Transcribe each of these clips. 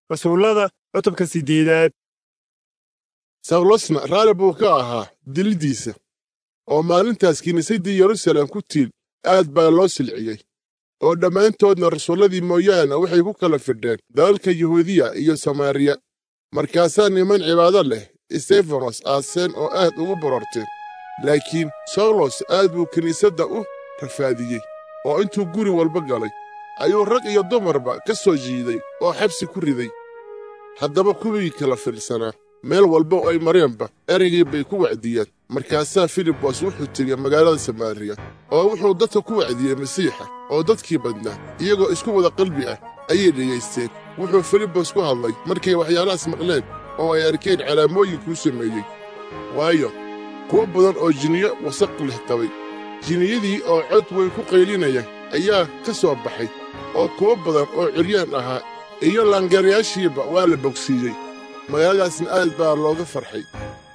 rasuullada cutubka siddeedaad sawlosna raalli buu ka ahaa dilidiisa oo maalintaas kiniisaddii yeruusaalem ku tiil aad baa loo silciyey oo dhammaantoodna rasuulladii mooyaane waxay ku kala fidheen dalalka yuhuudiya iyo samaariya markaasaa niman cibaado leh stefanos aaseen oo aad ugu bororteen laakiin sawlos aad buu kiniisadda u rafaadiyey oo intuu guri walba galay ayuu rag iyo dumarba ka soo jiiday oo xabsi ku riday haddaba kuwii kala fiirsanaa meel walba oo ay mareenba ereygii bay ku wacdiyeen markaasaa filibos wuxuu tegey magaalada samaariya oo wuxuu dadka ku wacdiyey masiixa oo dadkii badnaa iyagoo isku wada qalbi ah ayay dhegaysteen wuxuu filibos ku hadlay markay waxyaalahaas maqleen oo ay arkeen calaamooyinkuu sameeyey waayo kuwo badan oo jiniyo wasaq leh qabay jiniyadii oo cod weyn ku qaylinaya ayaa ka soo baxay oo kuwo badan oo ciryaan ahaa iyo laangarayaashiiba waa la bogsiiyey magaaladaasna aad baa looga farxay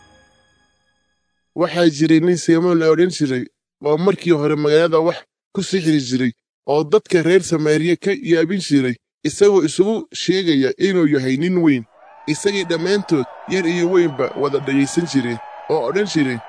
waxaa jiray nin simoon la odhan jiray oo markii hore magaalada wax ku sixiri jiray oo dadka reer samaariya ka yaabin jiray isagoo isugu sheegaya inuu yahay nin weyn isagii dhammaantood yar iyo weynba wada dhegaysan jireen oo odhan jireen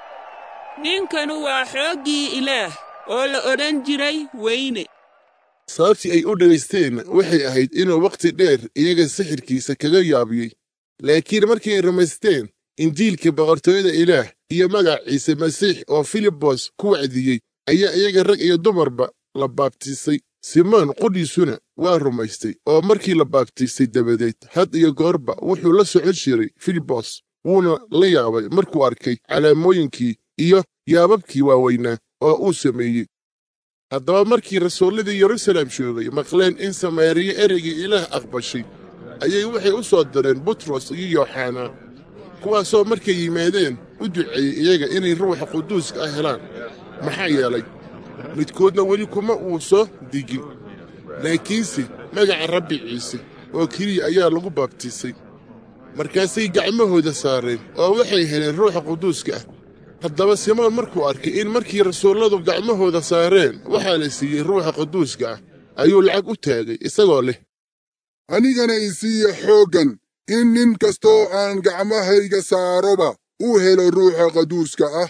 ninkanu waa xooggii ilaah oo la odhan jiray weyne sababtii ay u dhagaysteenna waxay ahayd inuu wakhti dheer iyaga sixirkiisa kaga yaabiyey laakiin markii ay rumaysteen injiilka boqortooyada ilaah iyo magaciisa masiix oo filibos ku wacdiyey ayaa iyaga rag iyo dumarba la baabtiisay simoon qudhiisuna waa rumaystay oo markii la baabtiisay dabadeed had iyo goorba wuxuu la socon jiray filibos wuuna la yaabay markuu arkay calaamooyinkii iyo yaababkii waaweynaa oo uu sameeyey haddaba markii rasuulladii yeruusaalem joogay maqleen in samaariya ereygii ilaah aqbashay ayay waxay u soo direen butros iyo yooxanaa kuwaasoo markay yimaadeen u duceeyey iyaga inay ruuxa quduuska ah helaan maxaa yeelay midkoodna weli kuma uu soo digin laakiinse magaca rabbi ciise oo keliya ayaa lagu baabtiisay markaasay gacmahooda saareen oo waxay heleen ruuxa quduuska ah haddaba simoon markuu arkay in markii rasuulladu gacmahooda saareen waxaa la siiyey ruuxa quduuska ah ayuu lacag u taagay isagoo leh anigana isiiya xooggan in nin kastoo aan gacmahayga saaroba uu helo ruuxa qaduuska ah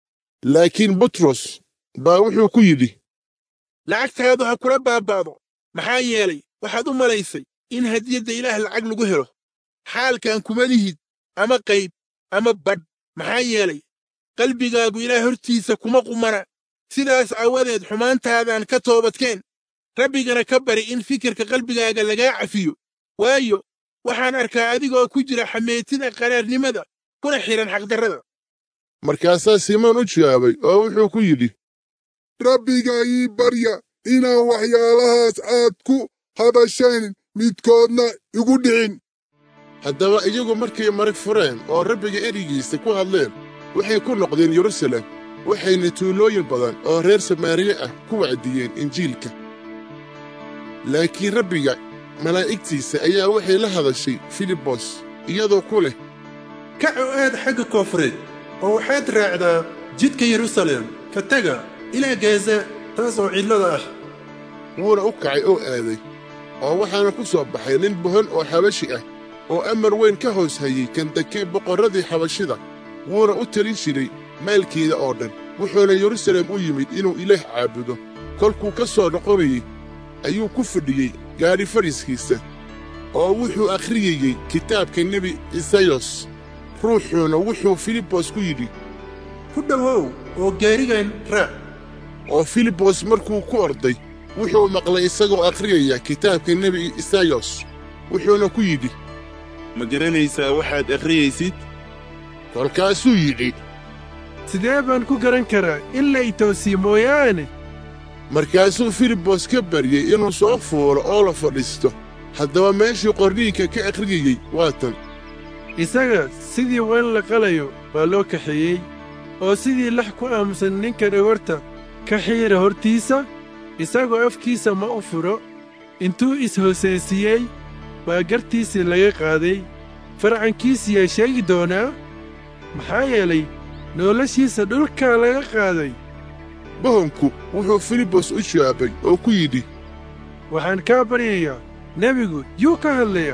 laakiin butros baa wuxuu ku yidhi lacagtaadu ha kula baaba'do maxaa yeelay waxaad u malaysay in hadiyadda ilaah lacag lagu helo xaalkan kuma lihid ama qayb ama badh maxaa yeelay qalbigaagu ilaah hortiisa kuma qumana sidaas aawadeed xumaantaadan ka toobadkeen rabbigana ka bari in fikirka qalbigaaga lagaa cafiyo waayo waxaan arkaa adigoo ku jira xameetida qaraarnimada kuna xidhan xaqdarrada markaasaa simoon u jawaabay oo wuxuu ku yidhi rabbiga ii barya inaan waxyaalahaas aad ku habasheen midkoodna igu dhicin haddaba iyagu markay marag fureen oo rabbiga ereygiisa ku hadleen waxay ku noqdeen yeruusaalem waxayna tuulooyin badan oo reer samaariye ah ku wacdiyeen injiilka laakiin rabbiga malaa'igtiisa ayaa waxay la hadashay filibos iyadoo ku leh kac oo aad xagga koonfureed oo waxaad raacdaa jidka yeruusaalem ka taga ilaa gaza taas oo cidlada ah wuuna u kacay oo aaday oo waxaana ku soo baxay nin bohon oo xabashi ah oo amar weyn ka hoos hayey kandake boqorradii xabashida wuuna u talin jiray maalkeeda oo dhan wuxuuna yeruusaalem u yimid inuu ilaah caabudo kolkuu ka soo noqonayey ayuu ku fadhiyey gaadhi fadhiiskiisa oo wuxuu akhriyayey kitaabka nebi isayos ruuxuuna wuxuu filibos ku yidhi ku dhowow oo gaarigan raac oo filibos markuu ku orday wuxuu maqlay isagoo akhriyaya kitaabka nebi isayos wuxuuna ku yidhi ma garanaysaa waxaad akhriyaysid kolkaasuu yidhi sidee baan ku garan karaa in la itoosiye mooyaane markaasuu filibos ka baryey inuu soo fuulo oo la fadhiisto haddaba meeshii qorniinka ka akhriyayey waa tan isaga sidii wan la qalayo baa loo kaxeeyey oo sidii lax ku aamusan ninka dhogorta ka xiira hortiisa isagoo afkiisa ma u furo intuu is-hooseysiyey baa gartiisii laga qaaday farcankiisiyaa sheegi doonaa maxaa yeelay noloshiisa dhulkaa laga qaaday bohonku wuxuu filibos u jawaabay oo ku yidhi waxaan kaa baryayaa nebigu yuu ka hadlayaa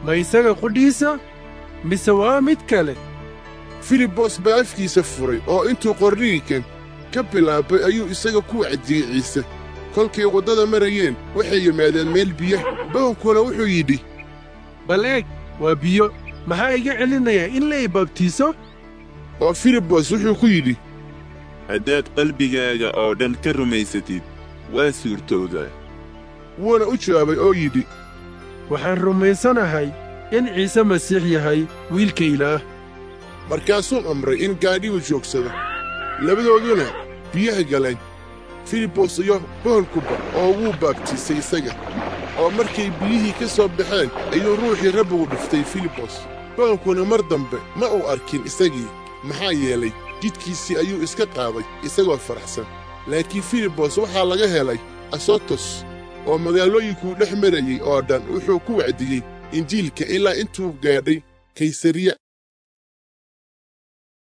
ma isaga qudhiisa mise waa mid kale filibos baa afkiisa furay oo intuu qorniinkan ka bilaabay ayuu isaga ku wacdiyey ciise kolkay waddada marayeen waxay yimaadeen meel biya bohonkuna wuxuu yidhi bal eeg waa biyo maxaa iga celinayaa in la ibabtiiso oo filibos wuxuu ku yidhi haddaad qalbigaaga oo dhan ka rumaysatid waa suurtoodaa wuuna u jawaabay oo yidhi waxaan rumaysanahay in ciise masiix yahay wiilka ilaah markaasuu amray in gaadhigu joogsado labadooduna biyaha galeen filibos iyo boholkuba oo wuu baabtiisay isaga oo markay biyihii ka soo baxeen ayuu ruuxii rabbigu dhiftay filibos boholkuna mar dambe ma uu arkin isagii maxaa yeelay jidkiisii ayuu iska qaaday isagoo faraxsan laakiin filibos waxaa laga helay asotos oo magaalooyinkuu dhex marayey oo dhan wuxuu ku wacdiyey injiilka ilaa intuu gaadhay kaysariya